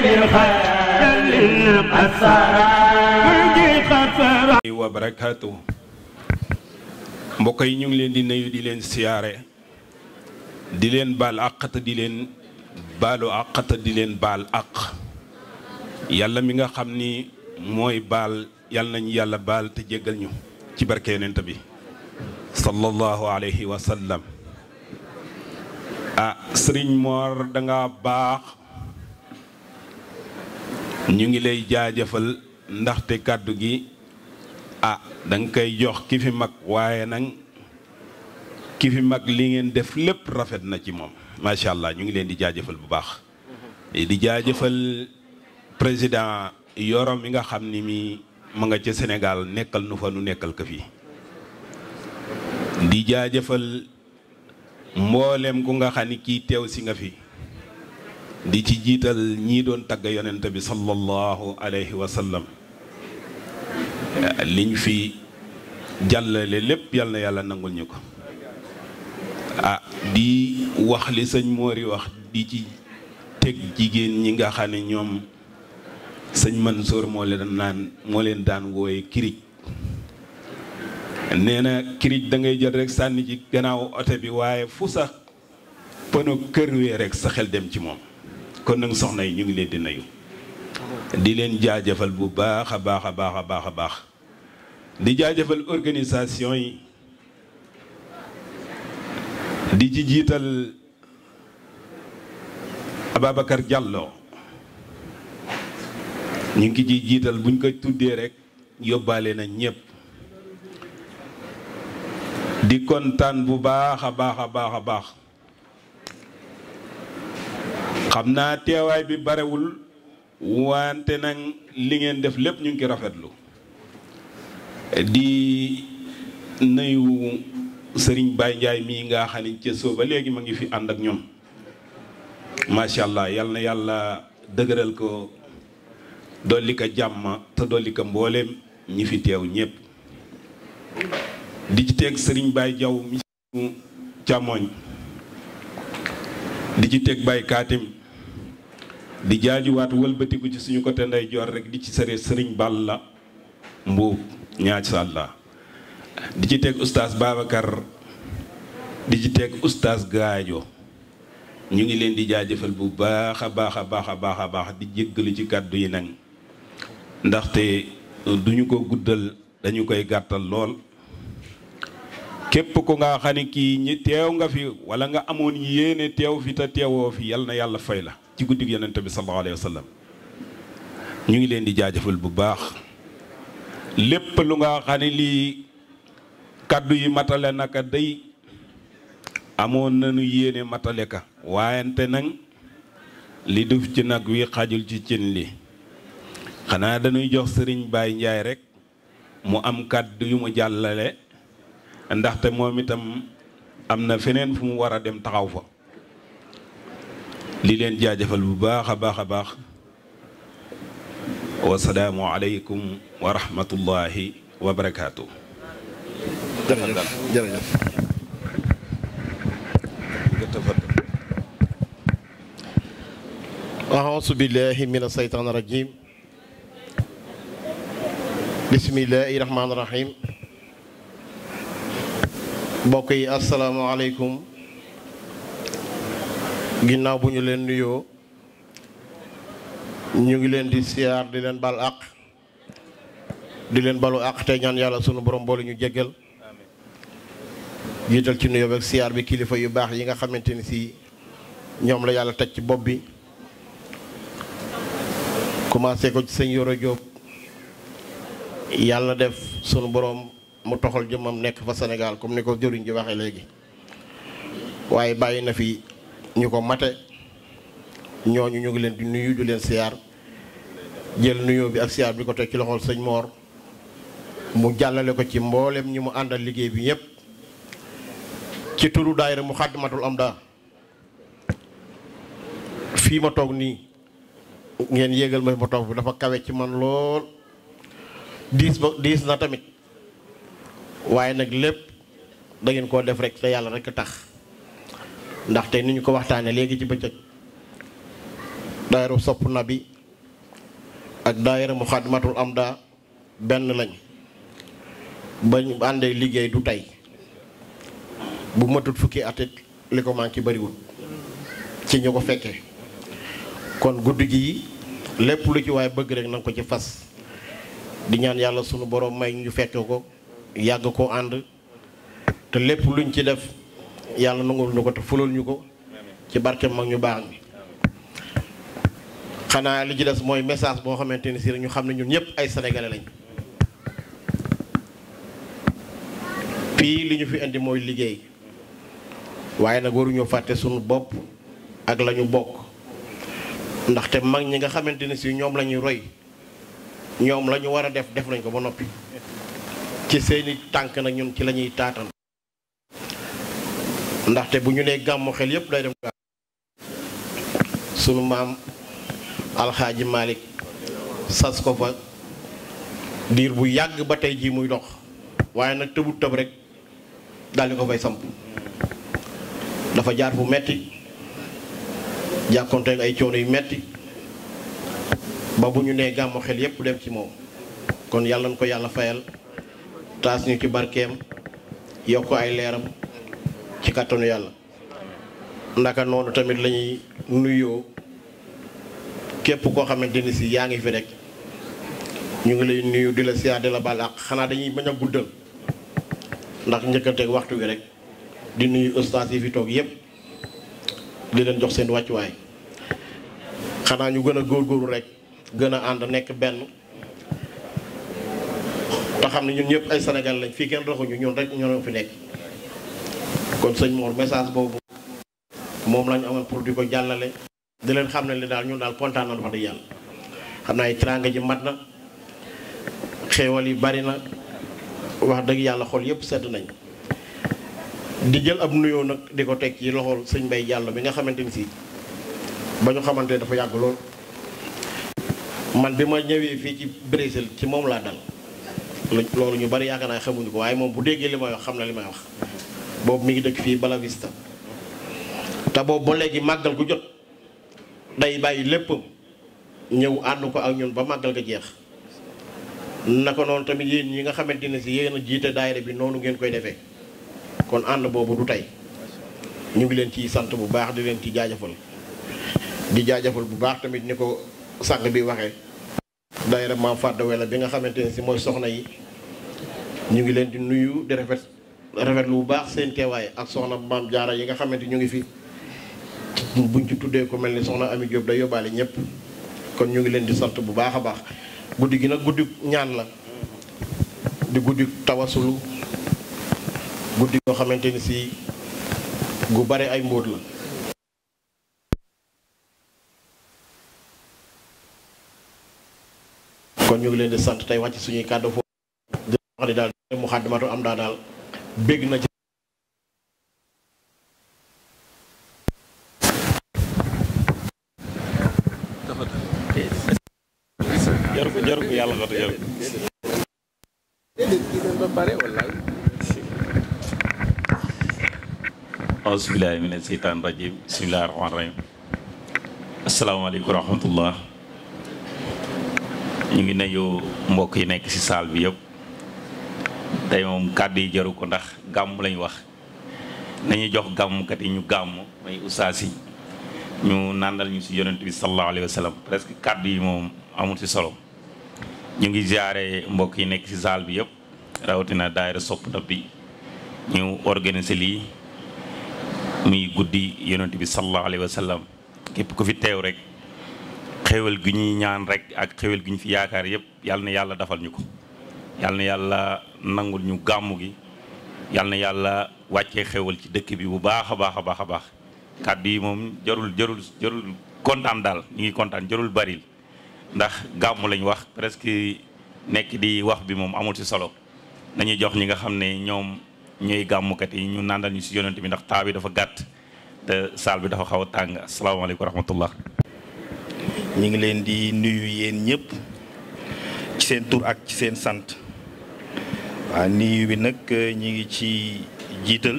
wa barakaatu mbokk yi ñu ngi leen di nuyu di leen siyaare di leen baal àq di leen baalu àq di leen baal àq yàlla mi nga xam ni mooy baal yàlla nañu yàlla baal te jéggal ñu ci barke yonent bi sallallahu alayhi wa sallam ah sëriñ Mor danga baax ñu ngi lay jaajëfal ndaxte kàddu gi ah danga koy jox ki fi mag waaye nag ki fi mag li ngeen def lépp rafet na ci moom macha allah ñu ngi leen di jaajëfal bu baax di jaajëfal président Yoro mi nga xam ni mi ma nga ca Sénégal nekkal nu fa nu nekkal ko fii di jaajëfal mboolem ku nga xam ni kii teew si nga fi di ci jiital ñii doon tagg yonent bi sallallahu alayhi wa sallam liñ fi jàllale lépp yal na yàlla nangul ñu ko ah di wax li sëñ Mori wax di ci teg jigéen ñi nga xam ne ñoom sëñ Mansour moo leen naan moo leen daan wooye kirij nee na kirij da ngay jël rek sànni ci gannaaw oto bi waaye fu sax pëno kër wee rek sa xel dem ci moom kon nag soxna yi ñu ngi leen di nuyu di leen jaajëfal bu baax a baax a baax a baax a baax di jaajëfal organisation yi di ci jiital Ababacar Diallo ñu ngi ci jiital buñ ko tuddee rek yóbbaale na ñëpp di kontaan bu baax a baax a baax a baax xam naa teewaay bi barewul wante nag li ngeen def lépp ñu ngi ki rafetlu di nuyu sëriñ Baye Ndiaye mii nga xam ne ca soo ba léegi ma ngi fi ànd ak ñoom macha allah yal na yàlla dëgëral ko dolli ko jàmm te dolli ko mbooleem ñi fi teew ñëpp di ci teg sëriñ Baye Diaw mi càmmooñ di ci teg Baye Kaatim di jaajuwaat wëlbatiku ci suñu côté nday joor rek di ci sëre sëriñ Balla Mbuub ñaaj sàlla di ci teg oustaz Babacar di ci teg oustaz Gaajo ñu ngi leen di jaajëfal bu baax a baax a baax a baax a baax di jéggalu ci kàddu yi nag ndaxte duñu ko guddal dañu koy gàttal lool képp ku nga xam ne kii ñi teew nga fi wala nga amoon yéene teew fi te teewoo fi yal na yàlla fay la ci guddig yonent bi sallallahu alayhi wa sallam ñu ngi leen di jaajëfal bu baax lépp lu nga xam ne lii kàddu yi matale naka day amoon nañu yéene matale ka waayante nag li duf ci nag wi xajul ci cin li xanaa dañuy jox sëriñ Baye Ndiaye rek mu am kàddu yu mu jàllale ndaxte moom itam am na feneen fu mu war a dem taxaw fa li leen jaajëfal bu baax a baax a baax wasalaamu aleykum wa rahmatullahi wa barakaatu. jërëjëf jërëjëf أعوذ بالله من الشيطان الرجيم بسم الله الرحمن الرحيم mbokk yi asalaamaaleykum ginnaaw bu ñu leen nuyoo ñu ngi leen di siyaar di leen bal àq di leen balu àq te ñaan yàlla sunu borom boole ñu jéggal jiital ci nuyoo ak siyaar bi kilifa yu baax yi nga xamante ni si ñoom la yàlla teg ci bopp bi commencé ko ci sëñ Yoro Diop yàlla def sunu borom mu toxal jëmmam nekk fa Sénégal comme ni ko jëriñ ji waxee léegi waaye bàyyi na fi ñu ko mate ñooñu ñu ngi leen di nuyu di leen siyaar jël nuyoo bi ak siyaar bi ko teg ci loxol sëñ Mor mu jàllale ko ci mboolem ñi mu àndal liggéey bi ñëpp ci turu daayira mu xàddamatul am daa fii ma toog nii ngeen yéegal ma ma toog bi dafa kawe ci man lool diis ba diis na tamit waaye nag lépp da ngeen koo def rek te yàlla rek tax ndaxte ni ñu ko waxtaanee léegi ci bëccëg daayira sopp na bi ak daayira Muxaddamatul Amda benn lañ bañ àndee liggéey du tey bu matut fukki atit li ko manqué bariwul ci ñu ko fekkee kon guddi gi lépp lu ci waaye bëgg rek na nga ko ci fas di ñaan yàlla sunu borom may ñu fekke ko yàgg ko ànd te lépp luñ ci def yàlla nangul ñu ko te fulal ñu ko ci barke mag ñu baax mi xanaa li ci des mooy message boo xamante ni si ñu xam ne ñun ñëpp ay sénégalais lañ fii li ñu fi indi mooy liggéey waaye nag waruñoo fàtte sunu bopp ak la ñu bokk ndaxte mag ñi nga xamante ne si ñoom la ñuy roy ñoom la ñu war a def def nañ ko ba noppi ci seeni tànk nag ñun ci la ñuy taatan ndaxte bu ñu nee gàmmu xel yépp day dem gàmm sunu maam alxaaji Malick sas ko fa diir bu yàgg ba tey jii muy dox waaye nag tëbut tëb rek daal di ko fay samp dafa jaar fu metti jàkkonteeg ay coono yu metti ba bu ñu nee gàmmu xel yépp dem ci moom kon yàlla na ko yàlla fayal taas ñu ci barkeem yokk ay leeram ci kàttanu yàlla ndaka noonu tamit lañuy nuyoo képp koo xamante ni si yaa ngi fi rek ñu ngi lay nuyu di la siyaar di la baal ak xanaa dañuy bañ a guddal ndax njëkkanteeg waxtu wi rek di nuyu ustaas yi fi toog yépp di leen jox seen wàccuwaay xanaa ñu gën a góorgóorlu rek gën a ànd nekk benn te xam ne ñun ñëpp ay Sénégal lañ fii kenn doxuñu ñun rek ñoo fi nekk kon sëñ Mor message boobu moom lañu amoon pour di ko jàllale di leen xam ne li daal ñun daal kontaan na wax dëgg yàlla xam naa teraanga ji mat na xéewal yi bari na wax dëgg yàlla xol yëpp sedd nañ di jël ab nuyoo nag di ko teg ci loxol sëñ Mbay Jàllo bi nga xamante ni si ba ñu xamante dafa yàgg lool man bi ma ñëwee fii ci Brésil ci moom laa dal loolu ñu bari yaakaar naa xamuñu ko waaye moom bu déggee li may wax xam na li may wax boobu mi ngi dëkk fii Bala Vista te boobu ba léegi màggal gu jot day bàyyi léppam ñëw ànd ko ak ñun ba màggal ga jeex naka noonu tamit yéen ñi nga xamante ne si yéen a jiite daayira bi noonu ngeen koy defee kon ànd boobu du tey ñu ngi leen ciy sant bu baax di leen ci jaajëfal di jaajëfal bu baax tamit ni ko sàng bi waxee daayira Maam Fàdda Wela bi nga xamante ne si mooy soxna yi ñu ngi leen di nuyu di rafet rafetlu bu baax seen teewaay ak soxna Maam Jaara yi nga xamante ñu ngi fi buñ ci tuddee ko mel ni soxna Ami Diop day yóbbaale ñëpp kon ñu ngi leen di sant bu baax a baax guddi gi nag guddi ñaan la di guddi tawasulu guddi yoo xamante ni si gu bare ay mbóot la kon ñu ngi leen di sant tey wàcc suñuy kàddu foofu di wax ni daal Muxaddamatul Amda daal bégg na ci jaru ko jaru ko yàlla xatu jaru ko auzubillahi mina seytaan rajim bismillahi rahmaani rahim asalaamaaleykum wa rahmatullah ñu ngi nuyu mbokk yi nekk ci saal bi yëpp tey moom kàddu yi jaru ko ndax gàmm lañ wax nañu jox gàmmkat yi ñu gàmm may ustaas yi ñu nàndal ñu ci yonent bi sallallahu alayhi wa sallam presque kàddu yi moom amul ci solo ñu ngi ziare mbokk yi nekk ci saal bi yëpp rawatina daayira sopp na bi ñu organiser lii muy guddi yonent bi sallallahu alayhi wa sallam képp ku fi teew rek xéwal gi ñuy ñaan rek ak xéwal gi ñu fi yaakaar yëpp yàlla na yàlla defal ñu ko yàlla na yàlla nangul ñu gàmmu gi yàlla na yàlla wàccee xéwal ci dëkk bi bu baax a baax a baax a baax kàddu yi moom jarul jarul jarul kontaan daal ñu ngi kontaan jarul baril ndax gàmmu lañ wax presque nekk di wax bi moom amul ci solo nañuy jox ñi nga xam ne ñoom ñooy gàmmukat yi ñu nàndal ñu ci yonent bi ndax taa bi dafa gàtt te saal bi dafa xaw a tàng asalaamaaleykum wa rahmatullah ñu ngi leen di nuyu yéen ñëpp ci seen tur ak ci seen sant waa nuyu bi nag ñu ngi ci jiital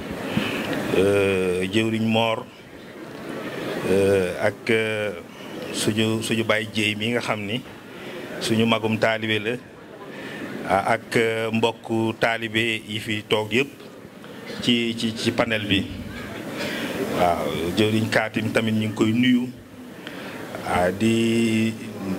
jëwriñ moor ak suñu suñu bàyyi jéey mi nga xam ni suñu magum taalibe la ak mbokku taalibe yi fi toog yëpp ci ci ci panel bi waaw jëriñ kaatim tamit ñu ngi koy nuyu ah di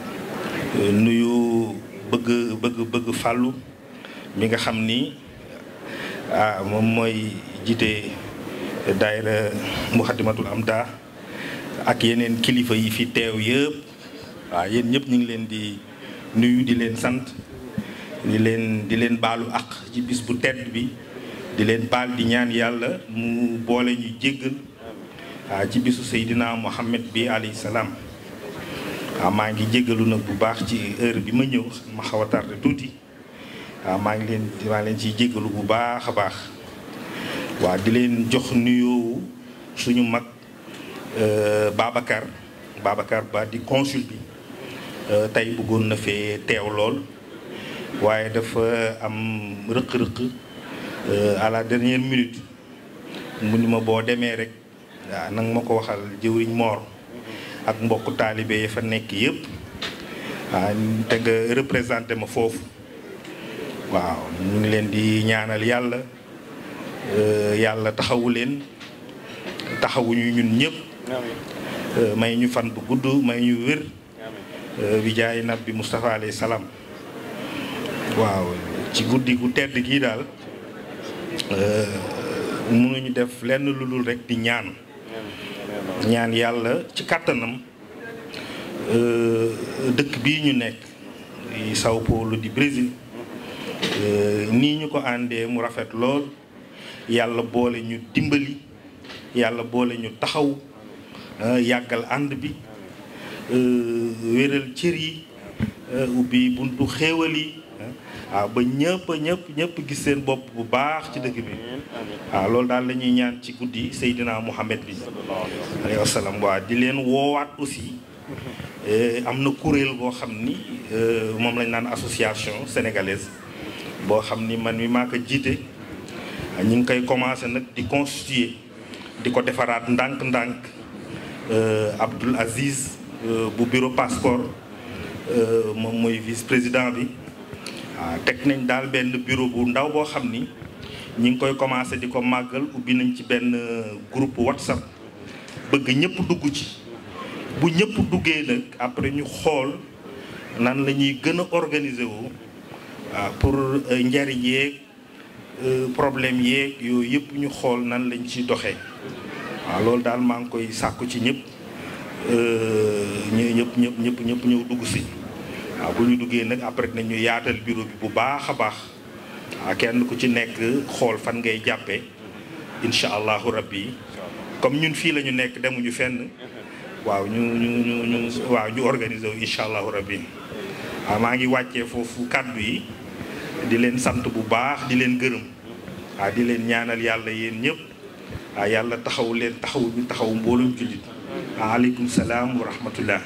nuyu bëgg bëgg bëgg fàllu mi nga xam ni ah moom mooy jiite daayira Muxaddamatul Amda ak yeneen kilifa yi fi teew yëpp waaw yéen ñëpp ñu ngi leen di nuyu di leen sant di leen di leen baalu ak ci bis bu tedd bi di leen baal di ñaan yàlla mu boole ñu jéggal waaw ci bisu Seydina Muhammad bi alayhi salaam waaw maa ngi jéggalu nag bu baax ci heure bi ma ñëw ma xaw a tardé tuuti waaw maa ngi leen maa leen ciy jéggalu bu baax a baax waaw di leen jox nuyoo suñu mag Babacar Babacar Ba di consul bi tey bëggoon na fee teew lool waaye dafa am rëq-rëq à la dernière minute mu ni ma boo demee rek waaw nanga ma ko waxal jëwriñ Moor ak mbokk taalibe yi fa nekk yëpp waaw te nga représenté ma foofu waaw ñu ngi leen di ñaanal yàlla yàlla taxawu leen taxawuñu ñun ñëpp may ñu fan bu gudd may ñu wér bi jaay nabi Moustapha alayhi salaam waaw ci guddi gu tedd gii daal mënuñu def lenn lu dul rek di ñaan ñaan yàlla ci kàttanam dëkk bii ñu nekk di Sao Paulo di Brésil nii ñu ko àndee mu rafet lool yàlla boole ñu dimbali yàlla boole ñu taxaw yàggal ànd bi wéral cër yi ubbi buntu xéewal yi waaw ba ñëpp ñëpp ñëpp gis seen bopp bu baax ci dëkk bi waaw loolu daal la ñuy ñaan ci guddi Seydina Muhammad bi alayhi wasalaam waa di leen woowaat aussi am na kuréel boo xam ni moom lañ naan association sénégalaise boo xam ni man mi maa ko jiite ñu ngi koy commencé nag di constituer di ko defaraat ndànk-ndànk Abdoul Aziz bu bureau passeport moom mooy vice président bi waaw teg nañ daal benn bureau bu ndaw boo xam ni ñi ngi koy commencé di ko màggal ubbi nañ ci benn groupe whatsapp bëgg ñëpp dugg ci bu ñëpp duggee nag après ñu xool nan la ñuy gën a organiser wu waaw pour njariñ yeeg problème yeeg yooyu yëpp ñu xool nan lañ ci doxee waaw loolu daal maa ngi koy sàkku ci ñëpp ñu ñëpp ñëpp ñëpp ñëpp ñëw dugg si waaw bu ñu duggee nag après nañu yaatal bureau bi bu baax a baax waaw kenn ku ci nekk xool fan ngay jàppee incha allahu rabbi comme ñun fii la ñu nekk demuñu fenn waaw ñu ñu ñu ñu waaw ñu organiser wu incha allahu rabbi waaw maa ngi wàccee foofu kàddu yi di leen sant bu baax di leen gërëm waaw di leen ñaanal yàlla yéen ñëpp waaw yàlla taxaw leen taxaw ñu taxaw mboolum jullit waaleykum salaam wa rahmatullah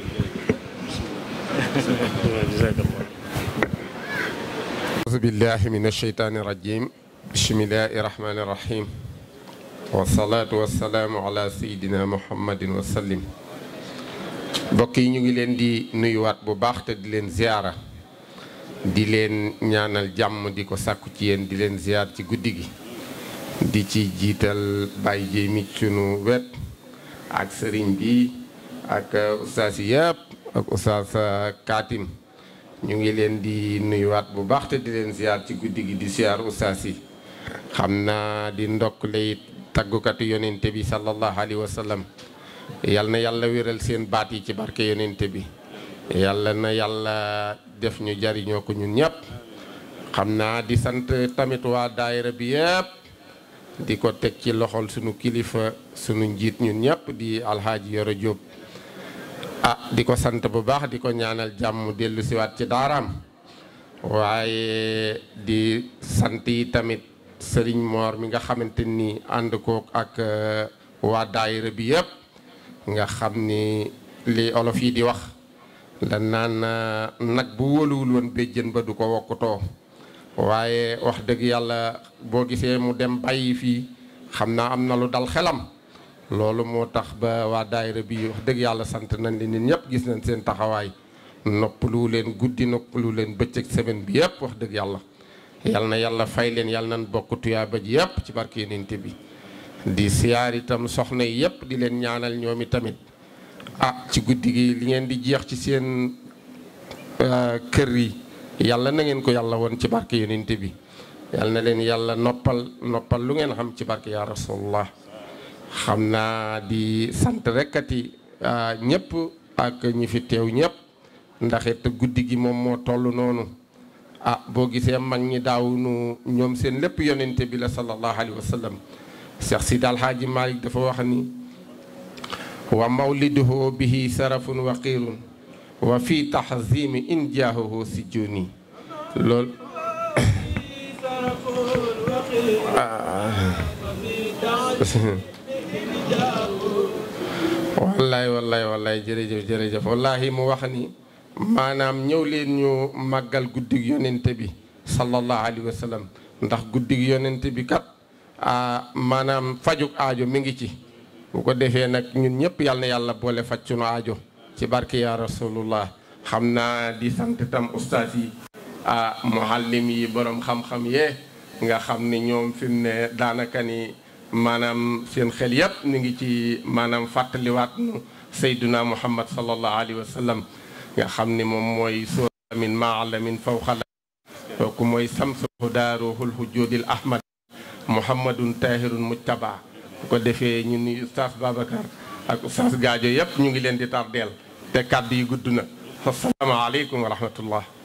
auzu billahi min asheytaani rajim bismillahi rahmaani rahim wasalaatu wasalaamu ala sayidina muhammadin wa sallim mbokk yi ñu ngi leen di nuyuwaat bu baax te di leen ziyaara di leen ñaanal jàmm di ko sàkku ci yéen di leen ziyaar ci guddi gi di ci jiital bàyyi jéy mi sunu wet ak sëriñ bi ak ustaas yi yëpp ak ustaas Kaatim ñu ngi leen di nuyuwaat bu baax te di leen ziar ci guddi gi di ziar ustaas yi xam naa di ndokk lay taggukatu yonente bi sallallahu alayhi wa sallam yal na yàlla wéral seen baat yi ci barke yonente bi yàlla na yàlla def ñu jariñoo ko ñun ñëpp xam naa di sant tamit waa daayira bi yëpp di ko teg ci loxol sunu kilifa sunu njiit ñun ñëpp di alxaaji Yoro Jóob ah di ko sant bu baax di ko ñaanal jàmm dellu siwaat ci daaraam waaye di sant yi tamit sëriñ Moor mi nga xamante ni ànd ko ak waa daayira bi yëpp nga xam ni li olof yi di wax da naan nag bu wóoluwul woon béjjën ba du ko wokkutoo waaye wax dëgg yàlla boo gisee mu dem bàyyi fii xam naa am na lu dal xelam loolu moo tax ba waa daayira bi wax dëgg yàlla sant nañ li nit ñëpp gis nañ seen taxawaay noppalu leen guddi noppalu leen bëccëg semaine bi yëpp wax dëgg yàlla yal na yàlla fay leen yal nañ bokk tuyaaba ji yëpp ci barke Yonent bi di siyaar itam soxna yi yëpp di leen ñaanal ñoom i tamit ah ci guddi gi li ngeen di jeex ci seen kër yi yàlla na ngeen ko yàlla woon ci barke Yonent bi yal na leen yàlla noppal noppal lu ngeen xam ci barke yaa rasulullah xam naa di sant rekkati ñëpp ak ñi fi teew ñëpp ndax it guddi gi moom moo toll noonu ah boo gisee mag ñi daaw nu ñoom seen lépp yonente bi la sallallahu alayhi wa sallam Cheikh Sidi Alhaaji Malick dafa wax ni wa mawliduhu bihi sarafun waqirun wa fi tahzimi in jaahuhu si juni loolu wallaay wallaay wallaay jërëjëf jërëjëf wallahi mu wax ni maanaam ñëw leen ñu màggal guddig yonente bi sallallahu alayhi wa sallam ndax guddig yonente bi kat maanaam fajuk aajo mi ngi ci bu ko defee nag ñun ñëpp yal na yàlla boole faj sunu aajo ci barke ya rasulullah xam naa di sant tam ustaas yi ah muhallim yi borom xam-xam yee nga xam ni ñoom fi mu ne daanaka ni maanaam seen xel yëpp ñu ngi ci maanaam fàttaliwaat nu sayduna muhammad sallallahu alayhi wa sallam nga xam ni moom mooy soo min maalamin fawxala kooku mooy samsu daaruhul hujjoodil ahmad muhammadun tahirun mujtaba bu ko defee ñu ni ustaas babacar ak ustaas gaajo yëpp ñu ngi leen di tardeel te kàddu yi gudd na asalaamaaleykum wa rahmatullah